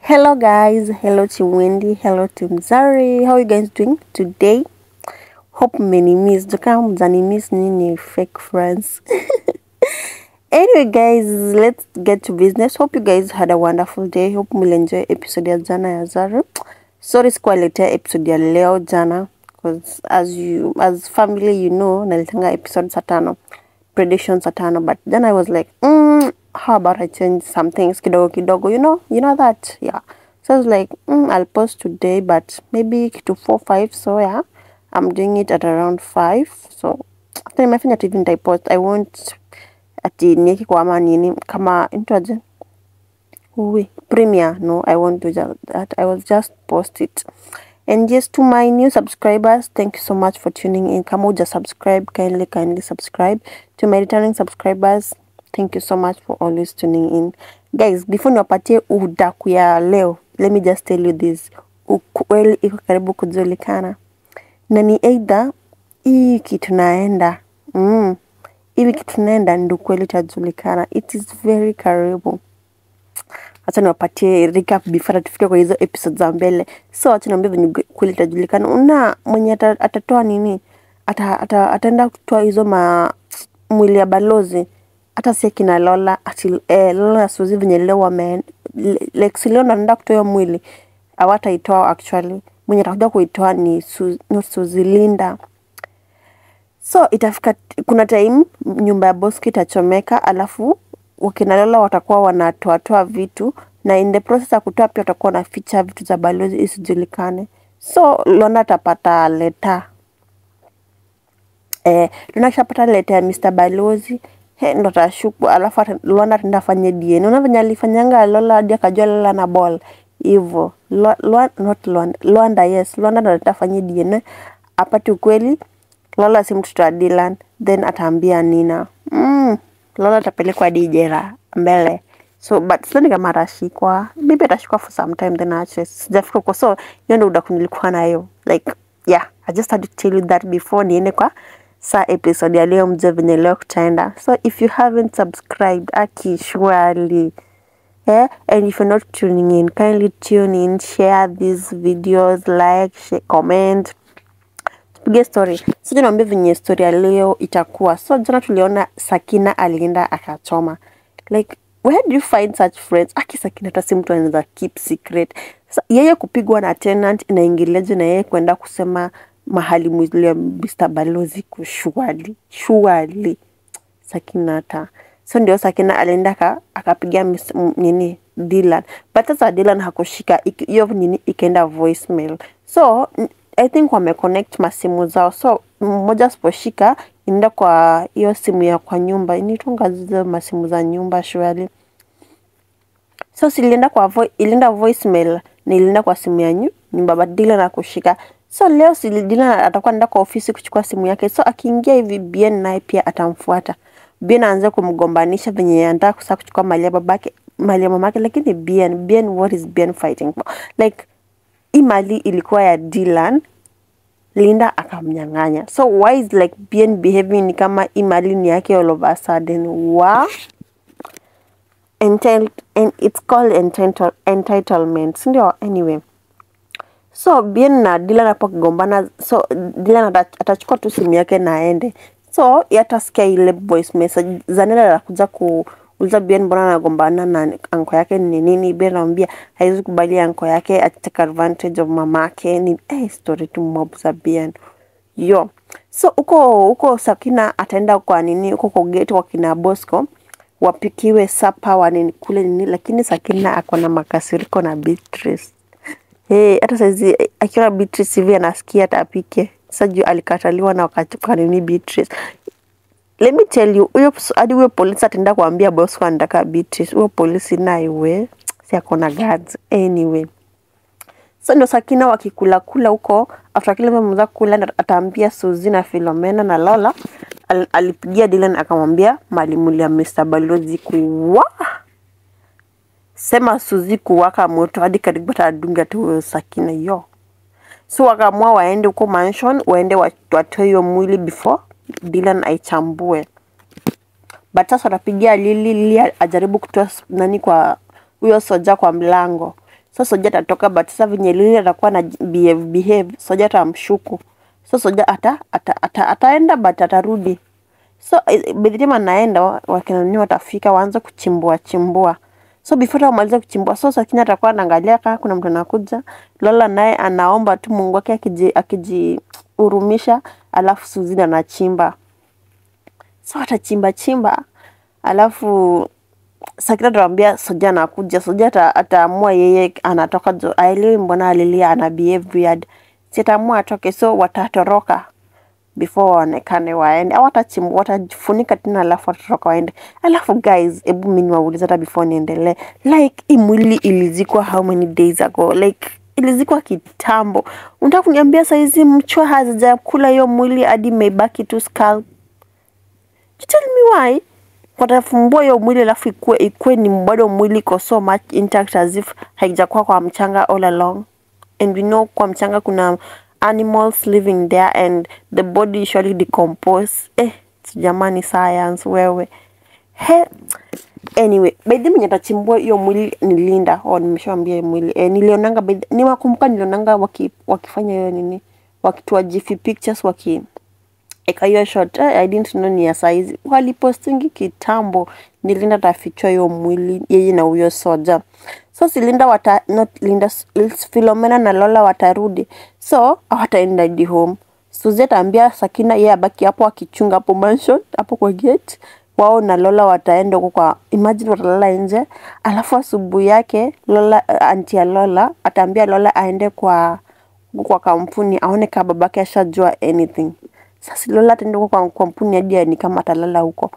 Hello guys, hello to Wendy, hello to Mzari. How are you guys doing today? Hope many miss. Kama mzani miss nini fake friends. anyway guys, let's get to business. Hope you guys had a wonderful day. Hope mlienjoy episode ya jana ya Zari. Sorry sikuwaletea episode ya leo jana because as you as family you know nalitanga episode saa tano predictions saa tano but then I was like mm, how about I change some things kidogo kidogo you know you know that yeah so I was like mm, I'll post today but maybe kitu 4 5 so yeah I'm doing it at around 5 so after nimefanya TV nitaipost I won't ati nieke kwa ama nini kama intoaje Uwe, Premiere. No, I won't do ju- that. I will just post it. And just to my new subscribers, thank you so much for tuning in. Kama uja subscribe, kindly, kindly subscribe. To my returning subscribers, thank you so much for always tuning in. Guys, before niwapatie udaku ya leo, let me just tell you this. Ukweli iko karibu kujulikana. Na ni either hii kitu naenda mm, hivi kitu naenda ndio kweli itajulikana. It is very karibu acha niwapatie recap before tufike kwa hizo episode za mbele so acha niambie venye kweli itajulikana una mwenye ata- atatoa nini ata, ata, ataenda kutoa hizo ma mwili ya balozi hata si kina Lola ati eh, Lola na Suzy venye leo wame like si leo ndo anaenda kutoa hiyo mwili hawataitoa actually mwenye atakuja kuitoa ni Su, no, Suzy Linda so itafika kuna time nyumba ya Bosco itachomeka alafu wakina Lola watakuwa wanatoatoa vitu na in the process ya kutoa pia watakuwa wanaficha vitu za balozi isijulikane so Lona atapata leta eh, Lona akishapata leta ya Mr. Balozi he, ndo atashuku alafu ata- Lona ataenda afanye DNA. Unaona venye alifanyanga Lola hadi akajua Lola na ball hivyo. Lo- Lwa- not Lwanda, Lwanda yes, Lwanda ndo ataenda afanye DNA apate ukweli Lola si mtoto wa Dylan, then ataambia Nina mm, Lola atapelekwa hadi jela mbele so but sidhani kama atashikwa maybe atashikwa for some time then aache sijafika huko so hiyo ndo udaku nilikuwa nayo like yeah i just had to tell you that before niende kwa saa episode ya leo mjue venye leo kutaenda so if you haven't subscribed aki surely yeah and if you're not tuning in kindly tune in share these videos like share, comment tupige story sija niambie venye story ya leo itakuwa so jana tuliona sakina alienda akachoma like where do you find such friends aki sakina hata si mtu anaweza keep secret Sa, yeye kupigwa na tenant inaingiliaje na yeye kwenda kusema mahali mwili ya Mr. Balozi kushuali shuali Sakina hata so ndio Sakina alienda aka- akapigia mis- m- nini Dylan but sasa Dylan hakushika iki- hiyo nini ikaenda voicemail so n- I think wameconnect masimu zao so mmoja asiposhika inaenda kwa hiyo simu ya kwa nyumba inaitwanga zile masimu za nyumba shwali so si ilienda kwa vo ilienda voicemail na ilienda kwa simu ya nyu, nyumba but Dylan hakushika so leo si Dylan atakuwa anaenda kwa ofisi kuchukua simu yake so akiingia hivi Bien naye pia atamfuata Bien aanze kumgombanisha venye anataka kusa kuchukua mali ya babake mali ya mamake lakini Bien Bien what is Bien fighting for like hii mali ilikuwa ya Dylan Linda akamnyang'anya so why is like Bien behaving ni kama hii mali ni yake all of a sudden wa entitled and it's called entitle, entitlement si ndio anyway so bien na Dylan hapo kigombana so Dylan ata- atachukua tu simu yake na aende so yatasikia ile voice message Zanela anakuja kuuliza Bien mbona anagombana na anko yake ni nini Bien anamwambia haiwezi kubali anko yake atake advantage of mamake ni eh, story tu mob za Bien yo so huko huko Sakina ataenda kwa nini huko kwa gate kwa kina Bosco wapikiwe sapa wanini kule nini lakini Sakina ako na makasiriko na Beatrice Hey, hata saizi eh, akiona Beatrice hivi anasikia hata apike. Sasa juu alikataliwa na wakati kwa nini Beatrice. Let me tell you, huyo hadi huyo polisi ataenda kuambia boss kwa anataka Beatrice. Huyo polisi naye we si akona guards anyway. So ndio Sakina wakikula kula huko after kile mmoja kula ndo ataambia Suzy na Philomena na Lola al, alipigia Dylan akamwambia mwalimu ya Mr. Balozi kuwa sema Suzy kuwaka moto hadi karibu atadunga tu huyo Sakina yo. So wakaamua waende huko mansion, waende wa- watoe hiyo mwili before Dylan aichambue. But sasa watapigia Lili, Lili ajaribu kutoa s- nani kwa huyo soja kwa mlango. so soja atatoka but sasa venye lili atakuwa na behave, behave soja atamshuku so soja ata, ata, ata, ataenda but atarudi so eh, by the time anaenda wa- wakina nini watafika waanze kuchimbua chimbua so before hata wamalize kuchimbua so Sakina atakuwa anaangalia kama kuna mtu anakuja Lola naye anaomba tu Mungu wake akiji akijihurumisha alafu Suzina anachimba so atachimba chimba alafu Sakina atawambia Soja anakuja. Soja ata- ataamua yeye anatoka jo, aelewi mbona alilia ana behave weird. Si ataamua atoke, so watatoroka before waonekane waende, au watachimba watafunika tena, alafu watatoroka waende. Alafu guys, hebu mimi niwaulize hata before niendelee, like hii mwili ilizikwa how many days ago? Like ilizikwa kitambo. Unataka kuniambia saizi mchwa hazijakula hiyo mwili hadi imebaki tu skull? You tell me why watafumbua hiyo mwili alafu ikue, ikue ni bado mwili iko so much intact as if haijakuwa kwa mchanga all along and we know kwa mchanga kuna animals living there and the body usually decompose eh jamani science wewe he anyway by the way mwenye atachimbua hiyo mwili ni Linda oh nimeshawambia hiyo mwili eh, nilionanga by the, niwakumbuka nilionanga waki, wakifanya hiyo nini wakitoa jiffy pictures waki eka hiyo shot eh, I didn't know ni ya saizi walipostingi kitambo ni Linda tafichwa hiyo mwili yeye na huyo soja so si Linda wata not Linda s- Philomena na Lola watarudi so hawataenda hadi home Suzy ataambia Sakina yeye abaki hapo akichunga hapo mansion hapo kwa gate wao na Lola wataenda huko kwa imagine watalala nje alafu asubuhi yake Lola anti ya Lola ataambia Lola aende kwa huko kwa kampuni aone kama babake ashajua anything. Sasa Lola ataenda huko kwa kampuni hadi ni kama atalala huko.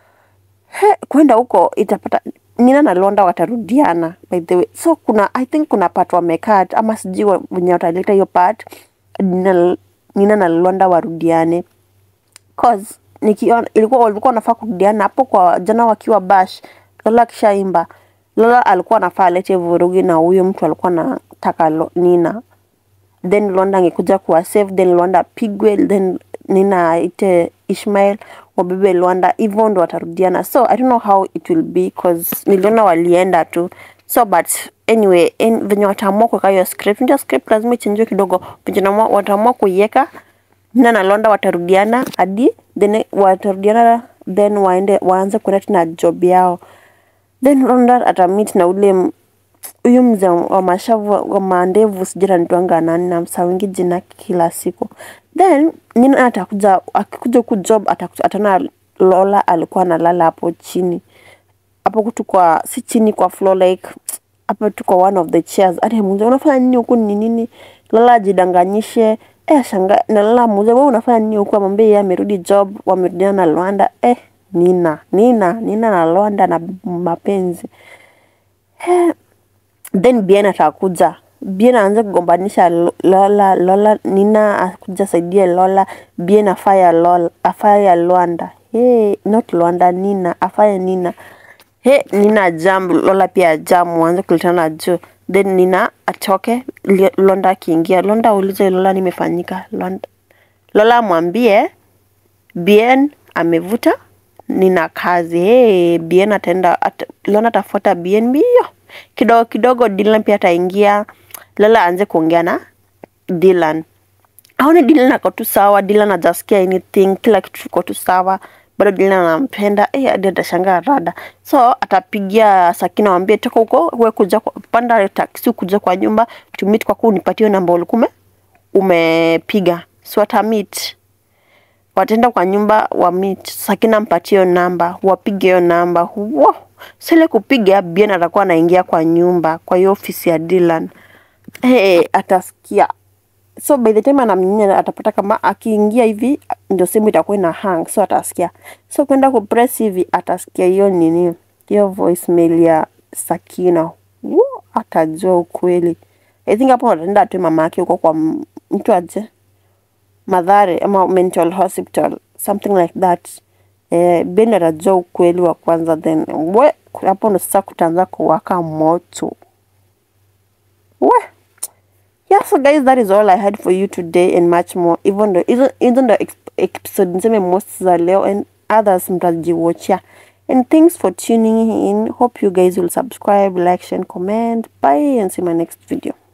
He, kwenda huko itapata Nina na Londa watarudiana by the way. So kuna I think kuna part wamekat ama sijui wa- wenye wataleta hiyo part Nina, Nina na Londa warudiane cause nikiona ilikuwa walikuwa wanafaa kurudiana hapo kwa jana wakiwa bash Lola akishaimba Lola alikuwa anafaa alete vurugi na huyo mtu alikuwa anataka Lo- Nina then Londa angekuja kuwa save then Londa apigwe then Nina aite Ishmael wabebe Lwanda hivyo ndo watarudiana so I don't know how it will be cause niliona walienda tu so but anyway en, venye wataamua kuweka hiyo script ndio script lazima ichenjiwe kidogo venye wanaamua- wataamua kuiweka Nina na Londa watarudiana hadi then watarudiana then waende waanze kuenda tena job yao then Londa atamit na ule m- huyu mzee wa mashavu wa mandevu sijui anitwanga nani namsawingi jina kila siku then Nina atakuja akikuja huku job atakuja- ataona Lola alikuwa analala hapo chini hapo tu kwa si chini kwa floor like hapo tu kwa one of the chairs hadi muulize unafanya nini huku ni nini Lola ajidanganyishe eh shanga na Lola muulize wewe unafanya nini huku amwambie yeye amerudi job wamerudiana na Lwanda eh Nina Nina Nina na Lwanda na mapenzi then Bien atakuja. Bien aanze kugombanisha Lo- Lola, Lola Nina akuja saidie Lola, Bien afaya Lola, afaya Lwanda. Hey, not Lwanda, Nina, afaya Nina. He, Nina jam, Lola pia jam, waanze kuletana juu. Then Nina atoke, Li- Londa akiingia. Londa aulize Lola nimefanyika. Londa. Lola amwambie Bien amevuta nina kazi. Hey, Bien ataenda at, Lona atafuata Bien mbio kidogo kidogo. Dylan pia ataingia. Lola aanze kuongea na Dylan, aone Dylan ako tu sawa. Dylan hajasikia anything, kila kitu kiko tu sawa, bado Dylan anampenda eh, hadi atashangaa rada. So atapigia Sakina wambie toka huko, we kuja kwa, panda taksi kuja kwa nyumba tumit kwako, unipatie namba ulikuwa ume- umepiga. So atamit wataenda kwa nyumba wa meet Sakina mpatie hiyo namba, wapige hiyo namba. Wow. Sile kupiga Bien atakuwa anaingia kwa nyumba, kwa hiyo ofisi ya Dylan. Hey, atasikia. So by the time anamnyinya atapata kama akiingia hivi ndio simu itakuwa ina hang, so atasikia. So kwenda ku press hivi atasikia hiyo nini, hiyo voicemail ya Sakina. Wow, atajua ukweli. I think hapo ataenda atoe mama yake huko kwa m- mtu aje Madhare ama mental hospital something like that. Eh, Ben atajua ukweli wa kwanza, then we hapo ndo sasa kutaanza kuwaka moto we. Yeah, so guys, that is all I had for you today and much more. Even though even, even the ex- episode niseme most za leo and others mtajiwatchia. And thanks for tuning in. Hope you guys will subscribe, like, share, and comment. Bye and see my next video.